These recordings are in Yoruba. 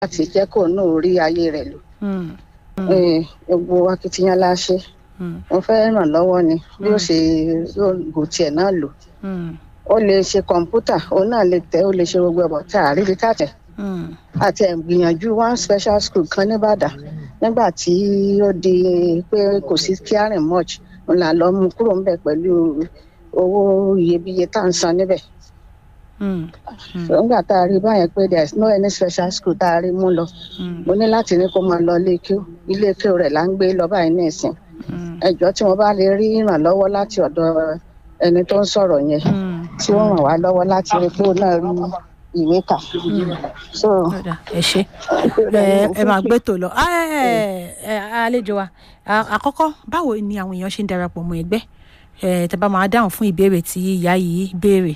láti jẹ́ kó náà rí ayé rẹ̀ lò Mm. Eh, gbogbo akitiyan la ṣe Mm. mo fẹ́ ràn lọ́wọ́ ni bí ó ṣe yóò gò tiẹ̀ náà lò Mm. ó lè ṣe kọ̀ǹpútà òun náà lè tẹ̀ ó lè ṣe gbogbo ẹ̀bọ̀ tá a rí ibi káàtẹ̀ Mm. àti ìgbìyànjú one special school kan nìbàdàn nígbà tí ó di pé kò sí caring much òun là lọ mú kúrò ńbẹ̀ pẹ̀lú owó iyebíye tá à ń san níbẹ̀ Mm. So, nígbà tá a rí báyẹn pé there is no any special school tá a rí mú lọ Mm. mo ní láti ní kó máa lọ ilé kíó ilé kíó rẹ̀ là ń gbé lọ báyìí ní ìsìn Mm. ẹjọ́ tí wọ́n bá lè rí ìrànlọ́wọ́ láti ọ̀dọ̀ ẹni tó ń sọ̀rọ̀ yẹn Mm. tí ó ràn wá lọ́wọ́ láti rí pé ó náà rí ìwé kà so Ọ̀dà, ẹ ṣe ẹ ẹ máa gbé tò lọ Ah, ẹ ẹ àlejò wa À- àkọ́kọ́ báwo ni àwọn èèyàn ṣe ń darapọ̀ mọ́ ẹgbẹ́ ẹ tẹ́ bá máa dáhùn fún ìbéèrè tí ìyá yìí béèrè.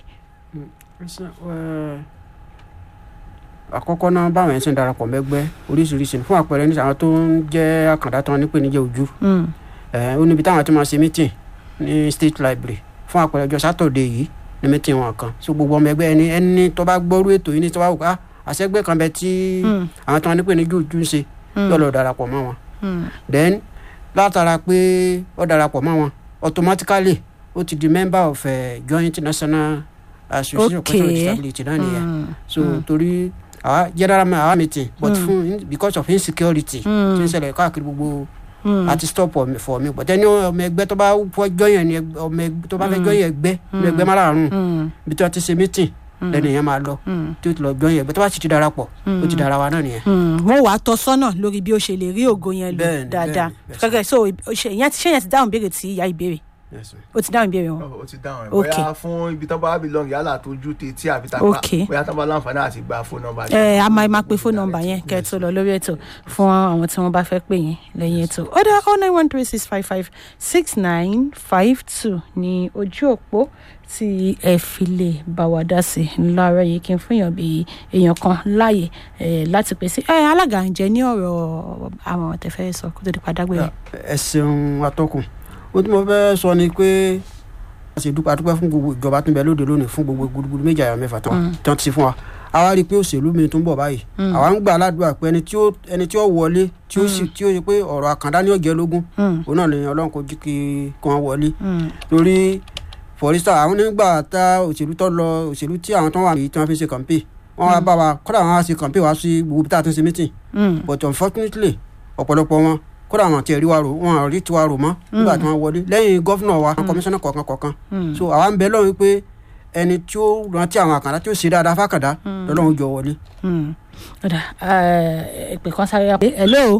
àkọ́kọ́ náà báwọn yẹn ṣe ń darapọ̀ mẹ́gbẹ́ oríṣiríṣi fún àpẹẹrẹ ní àwọn tó ń jẹ́ àkàndá tán nípèníjà ojú Mm. ẹ̀, ó níbi táwọn ti máa ṣe meeting ní state library fún àpẹẹrẹ ọjọ́ sátọ̀dẹ̀ yìí ní meeting wọn kan so gbogbo ọmọ ẹgbẹ́ ẹni ẹni tó bá gbọ́rú ètò yìí ní tó bá wù ká àṣẹgbẹ́ kan bẹ tí Mm. àwọn tó wọn nípèníjà ojú ń ṣe Mm. yóò lọ darapọ̀ mọ́ wọn Mm. then látara pé ó darapọ̀ mọ́ wọn automatically ó ti di member of uh, joint national association of Okay. people with disability náà nìyẹn Mm. so torí àwa general ma àwa meeting but fún because of insecurity Mm. tí ń ṣẹlẹ̀ káàkiri gbogbo Mm. àti stop for me but ẹni ọmọ ẹgbẹ́ tó bá fọ́ jọyàn ni ẹgbẹ́- ọmọ ẹgbẹ́ tó bá fẹ́ jọyàn ẹgbẹ́ ní ẹgbẹ́ márààrún Mm. bí tí wọ́n ti ṣe meeting lẹ́nu yẹn máa lọ Mm. tí ó ti lọ jọyàn ẹgbẹ́ tó bá sì ti darapọ̀ ó ti dara wa náà nìyẹn. Mm. wọ́n wàá tọ́ sọ́nà lórí bí ó ṣe lè rí ògo yẹn lò Bẹ́ẹ̀ni, dáadáa bẹ́ẹ̀ni, gẹ́gẹ́ so ṣe ìyẹn ti ṣe yẹn ti dáhùn béèrè tí ìyá ìbéèrè ó ti dáhùn ìbéèrè wọn. ó ti dáhùn ẹ Ok. bóyá fún ibi tán bá belong yálà tójú tètè àbí tàpá Ok. bóyá tán bá láǹfààní àti gba fóònù nọ́mbà ẹ a máa máa pe fóònù nọ́mbà yẹn kẹ́ ẹ tó lọ lórí ètò fún àwọn tí wọ́n bá fẹ́ pè yín lẹ́yìn ètò ó dá oh nine one three six five five six nine five two ní ojú òpó tí ẹ fi lè bá wa dá sí láàárọ̀ yìí kí n fún èèyàn bíi èèyàn kan láàyè ẹ láti pèsè ẹ alága ń jẹ ní ọ̀rọ̀ àwọn tẹfẹ sọ kó tó di padàgbé yẹn. ẹ ṣeun atọ́kùn ó tí mo fẹ́ sọ ni pé a ṣe dúpẹ́ adúpẹ́ fún gbogbo ìjọba tó ń bẹ lóde lónìí fún gbogbo gudugudu méjì àyà mẹ́fà tán tí wọ́n ti ṣe fún wa àwa rí i pé òṣèlú mi tó ń bọ̀ báyìí àwa ń gbà aládùúgbà pé ẹni tí ó ẹni tí ó wọlé tí ó sì tí ó yẹ pé ọ̀rọ̀ àkàndá ní ọ̀jẹ̀ lógún òun náà lè ọlọ́run kò jí kí kí wọ́n wọlé torí fọ̀rísà àwọn nígbà tá òṣèlú tó lọ òṣèlú tí àwọn tó wà yìí tí wọ́n fi ṣe kàmpé wọ́n wá bá wa kódà wọ́n á ṣe kàmpé wá sí gbogbo bí tá a ti ń ṣe mítìn but unfortunately ọ̀pọ̀lọpọ̀ wọn kódà àwọn àti ẹ̀rí wa rò wọn àrí tiwa rò mọ́ nígbà tí wọ́n wọlé lẹ́yìn gọ́fúnà wa kọmíṣánná kọ̀ọ̀kan kọ̀ọ̀kan so àwa ń bẹ lọ́run pé ẹni tí ó rántí àwọn àkàndá tí ó ṣe dáadáa fákàndá lọ́lọ́run jọ wọlé. ọ̀dà ìpè kan sáré yà pé hello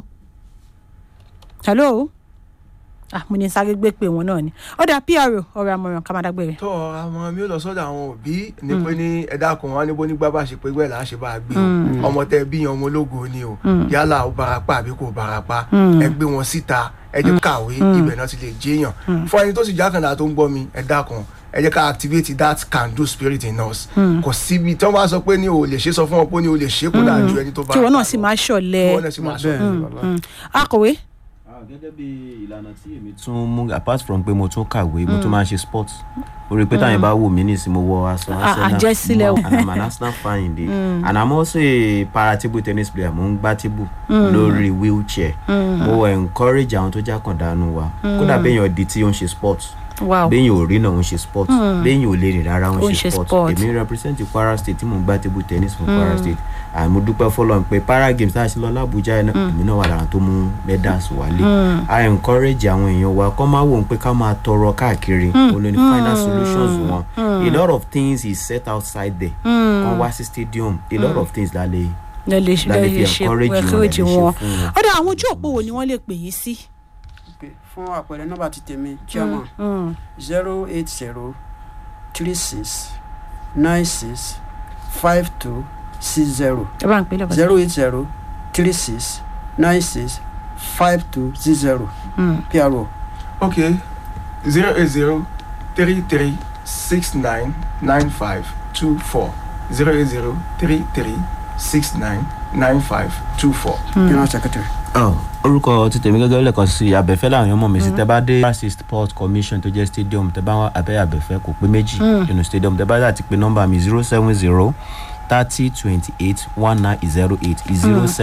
hello ah mo ní sáré gbé pé wọn náà ni ọ̀dà pro ọ̀rọ̀ àmọ̀ràn ká má dágbére. tó àwọn mi ò lọ sọ́dọ̀ àwọn òbí ní pé ní ẹ̀dá kan wọn níbo nígbà bá ṣe pé gbẹ́ là á ṣe bá a gbé o ọmọ tẹ bí yan ọmọ ológo ni o yálà ó barapa àbí kò barapa ẹ gbé wọn síta ẹ jẹ́ kàwé ibẹ̀ náà ti lè jẹ́yàn fún ẹni tó sì jákàndá tó ń gbọ́ mi ẹ̀dá kan ẹ jẹ́ ká activate that can do spirit in us kò síbi tí wọ́n bá sọ pé ní o lè ṣe sọ fún wọn pé ní o lè ṣe kó dáa ju ẹni tó bá kí wọn náà sì máa ṣọ̀lẹ kí wọn náà sì máa ṣọ̀lẹ. akọ̀wé. gẹ́gẹ́ bí ìlànà tí èmi tún mú apart from pé mo tún kàwé mo tún máa ń ṣe sport orí pé táyìn bá wò mí nísìn mo wọ aṣọ àjẹsílẹ̀ mo- and i'm an arsenal fan indeed and i'm also a para table tennis player mo ń gbá table lórí wheelchair mo encourage àwọn tó jákàndánù wa kódà béèyàn di tí ó ń ṣe sport wow béèyàn ò rí náà ó ń ṣe sport béèyàn ò lè rìn rárá ó Ó ń ń ṣe ṣe sport sport. èmi represent kwara state tí mo ń gbá table tennis fún kwara state and mo dúpẹ́ fọlọ́n pé para games tá a ṣe lọ lábújá yẹn náà èmi náà wà lára tó mú medals wálé i encourage àwọn èèyàn wa kọ́ máa wò ó pé ká máa tọrọ káàkiri olórí final solutions wọn a lot of things is set outside there kan wá sí stadium a lot of things la lè lè lè la lè fi lè ṣe encourage wọn la lè encourage ṣe wọn fún wọn. ọ̀dà àwọn ojú òpó wo ni wọ́n lè pè yín sí. fún àpẹẹrẹ nọ́mbà ti tèmi chairman zero eight zero three six nine six five two six zero ẹ bá ń pè lọ́kọ̀ zero eight zero three six nine six five two six zero pro. Okay, zero eight zero three three six nine nine five two four zero eight zero three three six nine nine five two four. general secretary. Oh, orúkọ ti tèmi gẹ́gẹ́ lẹ́ẹ̀kan sí abẹ́fẹ́ làwọn èèyàn mọ̀ mí sí tẹ́ bá dé Kwara sport commission tó jẹ́ stadium tẹ́ bá wá abẹ́ abẹ́fẹ́ kò pé méjì nínú stadium tẹ́ bá dà ti pé nọ́mbà mi zero seven zero thirty twenty eight one nine zero eight zero seven.